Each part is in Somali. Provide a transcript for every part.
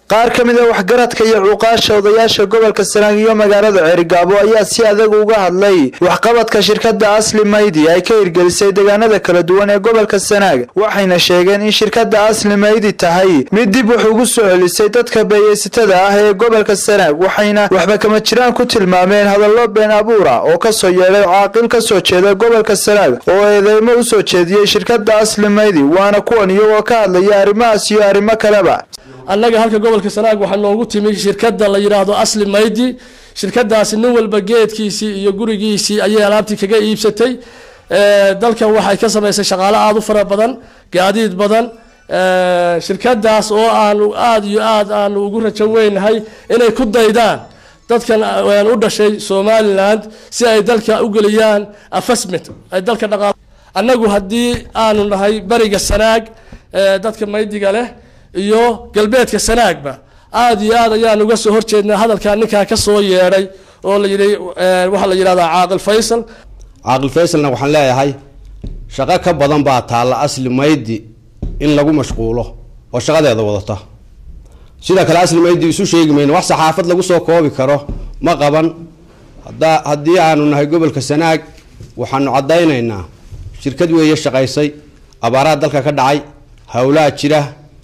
qaar ka mid a waxgaradka iyo cuqaasha odayaasha gobolka sanaag iyo magaalada ceerigaabo ayaa si adag uga hadlay waxqabadka shirkada asli maydi ay ka hirgelisay deegaanada kala duwan ee gobolka sanaag waxayna sheegeen in shirkada asli maydi tahay mid dib wax ugu soo celisay dadka beeyeysatada ah ee gobolka sanaag waxayna waxba kama jiraan ku tilmaameen hadallo been abuura oo kasoo yeedhay caaqil kasoo jeeda gobolka sanaag oo eedeymo usoo jeediyey shirkada asli maydi waana kuwan iyagoo ka hadlaya arrimahaas iyo arrimo kaleba annaga halka gobolka sanaag waxaa noogu timi shirkadda la yidhaahdo asli maydi shirkadaasi nin walba geedkiisii iyo gurigiisii ayay alaabtii kaga iibsatay dalkan waxay ka samaysay shaqaalo aada u fara badan gaadiid badan shirkadaas oo aanu aada iyo aad aanu ugu rajo weynahay inay ku daydaan dadkan u dhashay somaliland si ay dalka u geliyaan afasment ay dalka dhaqa annagu haddii aanu nahay beriga sanaag dadka maydiga leh iyo galbeedka sanaagba aada iyo aad ayaan uga soo horjeednaa hadalkaa ninkaa ka soo yeedhay oo la yidhi waxaa la yidhahdaa caaqil faysal caaqil faysalna waxaan leeyahay shaqo ka badan baa taalla asli maydi in lagu mashquulo oo shaqadeeda wadata sidoo kale asli maydi isu sheegi mayno wax saxaafad lagu soo koobi karo ma qaban hada haddii aanu nahay gobolka sanaag waxaanu caddaynaynaa shirkad weeye shaqaysay abaaraha dalka ka dhacay howlaa jira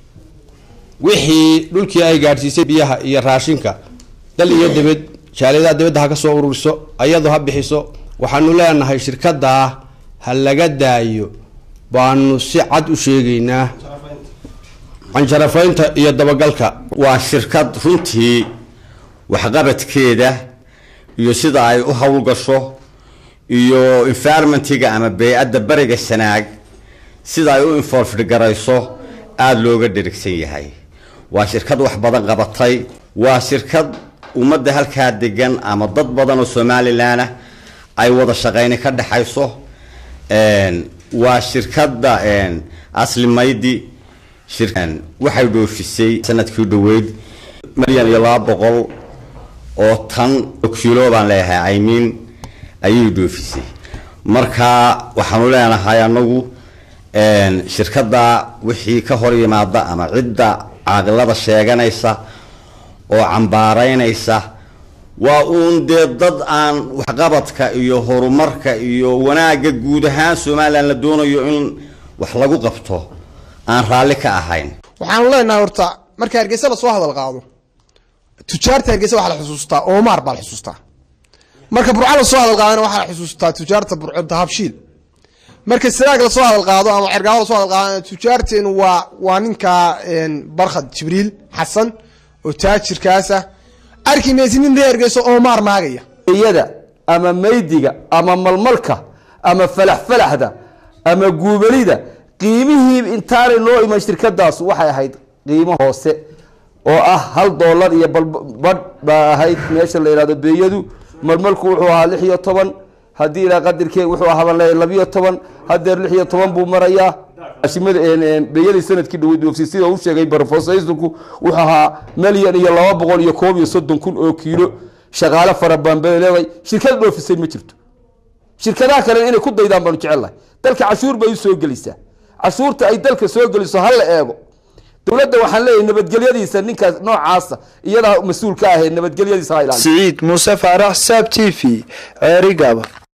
wixii dhulkii ay gaadhsiisay biyaha iyo raashinka dal iyo dibad jaaliyadaha dibadda ha ka soo ururiso ayadu ha bixiso waxaanu leenahay shirkadaa ha laga daayo baanu si cad u sheegaynaa canjarafaynta iyo dabagalka waa shirkad runtii waxqabadkeeda iyo sida ay u howlgasho iyo environmentiga ama bey-adda beriga sanaag sida ay u involved garayso aada looga dherigsan yahay waa shirkad wax badan qabatay waa shirkad ummadda halkaa degan ama dad badan oo somalilan ah ay wada shaqeyni ka dhexayso waa shirkadda asli maydi waxay dhoofisay sanadkii dhaweyd milyan iyo laba boqol oo tan kilo baan leeyahay imean ayay dhoofisay marka waxaanu leenahay anagu shirkadda wixii ka hor yimaada ama cidda caaqilada sheeganaysa oo cambaaraynaysa waa uun dee dad aan waxqabadka iyo horumarka iyo wanaagga guud ahaan somalilan la doonayo in wax lagu qabto aan raalli ka ahayn waxaanu leenahay horta marka hargeysa lasoo hadal qaado tujaarta hargeysa waxaa la xusuustaa omar baa la xusuustaa marka burco lasoo hadal qaadana waxaa la xusuustaa tujaarta burco dahabshiil marka sanaag lasoo hadal qaado ama cergaabo lasoo hadal qaado tujaarteenu waa waa ninka barkhad jibriil xasan oo taajirkaasa arki maysi nin ree hargeyso omar maagaya iyada ama maydiga ama malmalka ama falaxfalaxda ama guubalida qiimihii intaanay loo iman shirkadaas waxay ahayd qiimo hoose oo ah hal dollar iyo badh baa ahayd meesha la yihahdo beeyadu malmalku wuxuu ahaa lix iyo toban haddii ilaa qadirkee wuxuu ahaban leeyahy labiyo toban hadeer lix iyo toban buu marayaa ashimada beeyadii sanadkii dhaweyd oogsi sida uu sheegay barofosaysulku wuxuu ahaa milyan iyo laba boqol iyo koob iyo soddon kun oo kiilo shaqaale fara badan bay leedahay shirkad dhoofisay ma jirto shirkadaha kalena inay ku daydaan baanu jecelnahay dalka cashuur bay u soo gelisaa cashuurta ay dalka soo geliso ha la eego dowladda waxaan leeyahay nabadgelyadiisa ninkaas noocaasa iyadaa mas-uul ka ahee nabadgelyadiisa ha ilaaliyo siciid muuse faarax saab t v ceerigaaba